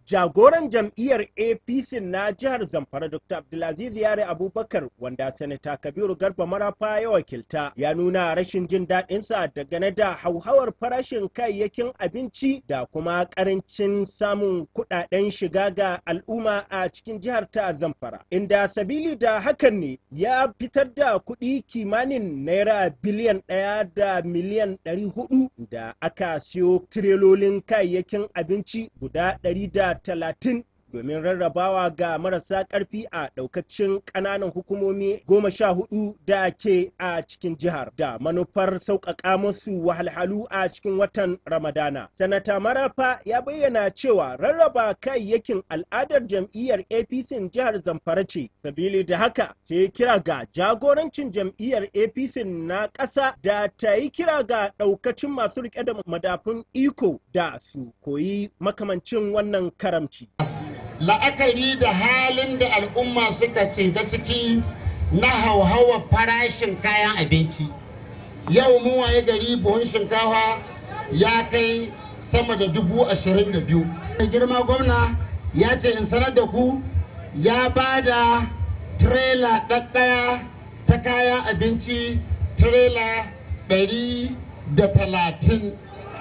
jagoran jam'iyyar apc na jihar zamfara dr abdulaziz yare abubakar wanda sanata kabiru garba marafa ya wakilta ya nuna rashin jin daɗinsa dangane da hauhawar farashin kayayyakin abinci da kuma ƙarancin samun kuɗaɗen shiga ga al'umma a cikin jihar ta zamfara inda sabili da hakan ne ya fitar da kuɗi kimanin naira biliyan ɗaya da miliyan ɗari hudu da aka siyo tirelolin kayayyakin abinci guda ɗari da talatin domin rarrabawa ga marasa ƙarfi a ɗaukacin ƙananan hukumomi goma sha hudu da ke a cikin jihar da manufar sauƙaƙa musu wahalhalu a cikin watan ramadana sanata marafa ya bayyana cewa rarraba kayayyakin al'adar jam'iyyar apc jihar zamfara ce sabili da haka sai kira ga jagorancin jam'iyyar apc na ƙasa da ta yi kira ga ɗaukacin masu riƙe da madafun iko da su koyi makamancin wannan karamci. la'akari da halin da al'umma suka ga ciki na hauhawa farashin kayan abinci yau mun waye gari buhun shinkafa ya kai sama da dubu ashirin da biyu mai girma gwamna ya ce in sanar da ku ya ba da tirela ɗaɗɗaya ta kayan abinci tirela ɗari da talatin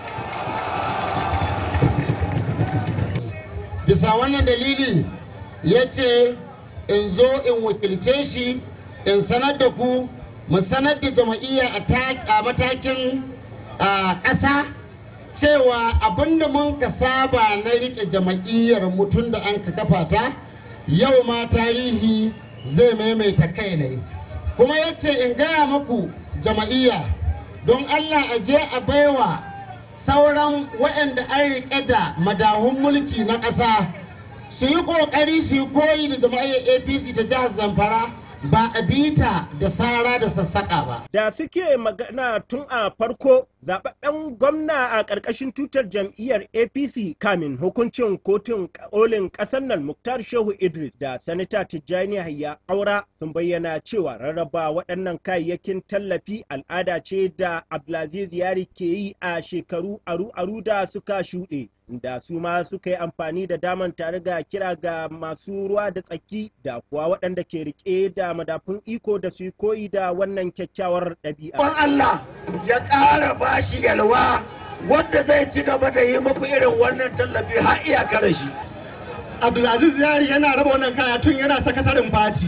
bisa wannan dalili ya ce in zo in wakilce shi in sanar da ku mu sanar da jama'iyya a matakin ƙasa cewa abinda mun ka saba na rike jama'iyyar mutum da an ka kafa ta yau ma tarihi zai maimaita kai ne kuma ya ce in gaya muku jama'iyya don allah a je a baiwa sauran waɗanda an riƙe da madahun mulki na ƙasa su yi ƙoƙari su yi koyi da jama'iyyar apc ta jihar zamfara ba a bita da sara da sassaƙa ba. Da suke magana tun a farko zaɓaɓɓen gwamna a ƙarƙashin tutar jam'iyyar APC kamin hukuncin kotun kolin ƙasar nan Muktar Shehu Idris da Sanata Tijjani Hayya Aura sun bayyana cewa rarraba waɗannan kayayyakin tallafi al'ada ce da Abdulaziz Yari ke yi a shekaru aru-aru da suka shuɗe. da su ma suka yi amfani da daman tare ga kira ga masu ruwa da tsaki da kuwa waɗanda ke rike da madafun iko da su koyi da wannan kyakkyawar ɗabi'a. Ban Allah ya ƙara bashi yalwa wanda zai ci gaba da yi muku irin wannan tallafi har iyakar shi. Abdulaziz Yari yana raba wannan kaya tun yana sakataren fati.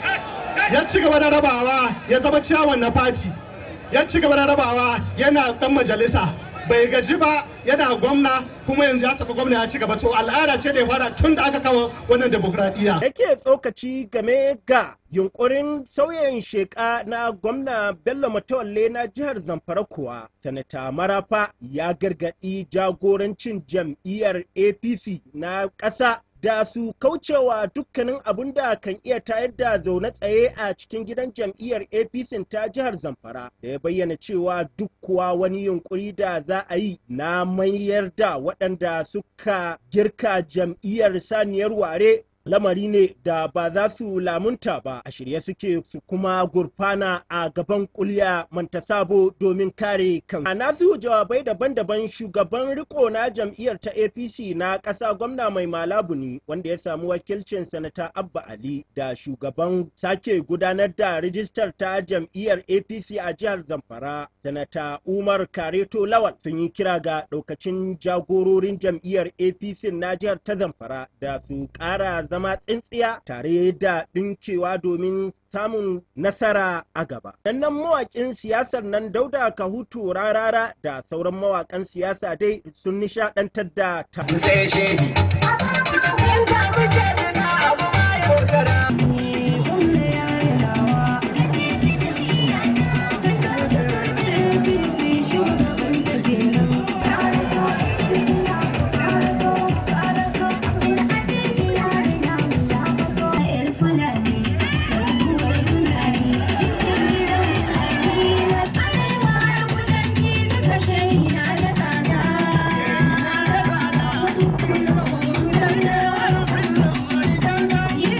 Ya ci gaba da rabawa ya zama ciyawan na fati. Ya ci gaba da rabawa yana ɗan majalisa. bai gaji ba yana gwamna kuma yanzu ya saka gwamna ya ci gaba to al'ada ce da ya fara tun da aka kawo wannan demokradiyya. Yake tsokaci game ga yunkurin sauyin sheka na gwamna Bello Matawalle na jihar Zamfara kuwa sanata Marafa ya gargaɗi jagorancin jam'iyyar APC na ƙasa da su kaucewa dukkanin abin da kan iya tayar da zaune tsaye a cikin gidan jam'iyyar apc ta jihar zamfara da ya bayyana cewa duk kuwa wani yunkuri da za a yi na mayar da waɗanda suka girka jam'iyyar saniyar ware lamari ne da ba za su lamunta ba a shirye suke su kuma gurfana a gaban kulya manta sabo domin kare kan a nasu jawabai daban-daban shugaban riko na jam'iyyar ta apc na ƙasa gwamna mai malabu ne wanda ya samu wakilcin sanata abba ali da shugaban sake gudanar da rijistar ta jam'iyyar apc a jihar zamfara sanata umar kareto lawal sun yi kira ga ɗaukacin jagororin jam'iyyar apc na jihar ta zamfara da su ƙara zama tsintsiya tare da ɗinkewa domin samun nasara a gaba. Dannan mawaƙin siyasar nan Dauda Kahutu Rarara da sauran mawaƙan siyasa dai sun nishaɗantar da ta. Sai shehi.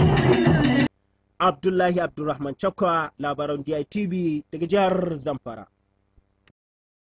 Abdullahi Abdulrahman Chakwa labaran DITV daga jihar Zamfara.